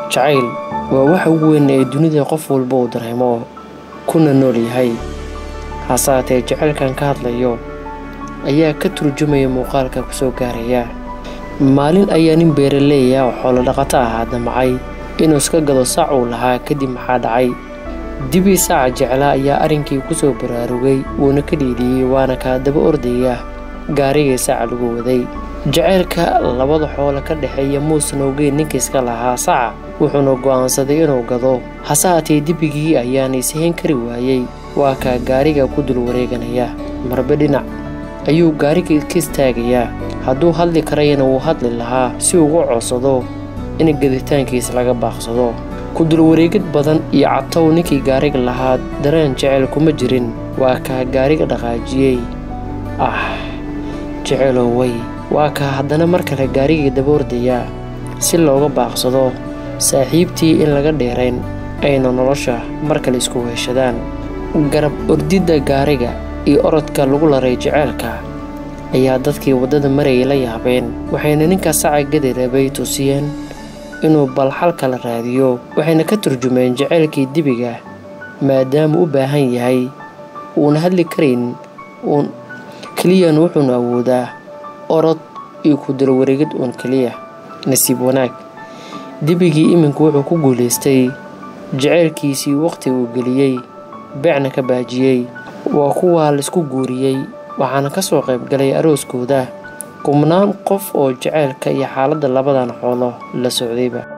jacayl waa waxa ugu weyn ee dunida qof walba uu dareemo kuna nool yahay hase haatee jacaylkan ka hadlayo ayaa ka turjumaya muuqaalka ku soo gaaraya maalin ayaa nin beeraleeya oo xoolo dhaqato ahaa damacay inuu iska gado sac uu lahaa kadib maxaa dhacay dibii saaca jeclaa ayaa arrinkii ku soo baraarugay wuuna ka dhiidhiyey waana kaa daba ordaya gaarigii saca lagu waday jacaylka labada xoolo ka dhexeeya muusan ogeyn ninka iska lahaa saca wuxuuna go'aansaday inuu gado hase haatee dibigii ayaana ishayn kari waayey waa kaa gaariga ku dul wareeganaya marbe dhinac ayuu gaariga ka istaagayaa hadduu hadli karayana wuu hadli lahaa si ugu codsado in gaditaankiis laga baaqsado kudulwareegid badan iyo catow ninkii gaariga lahaa dareen jecel kuma jirin waa kaa gaariga dhaqaajiyey ah jecelow way waa kaa haddana mar kale gaarigii daba ordayaa si looga baaqsado saaxiibtii in laga dheerayn ayna nolosha mar kale isku weeshadaan garab ordidda gaariga iyo orodka lagu laray jeceelka ayaa dadkii waddada marayay la yaabeen waxayna ninka saca gadi rabay tusiyeen inuu bal xal kala raadiyo waxayna ka turjumeen jaceylkii dibiga maadaama u baahan yahay uuna hadli karayn uun keliyan wuxuuna awoodaa orod iyo kudula wareegid uun keliya nasiib wanaag dibigii iminku wuxuu ku guulaystay jaceylkiisii wakhti uu geliyey beecna ka baajiyey waa kuwaa laisku guuriyey waxaana ka soo qayb galay arooskooda kubnaan qof oo jaceylka iyo xaaladda labadan xoolo la socdayba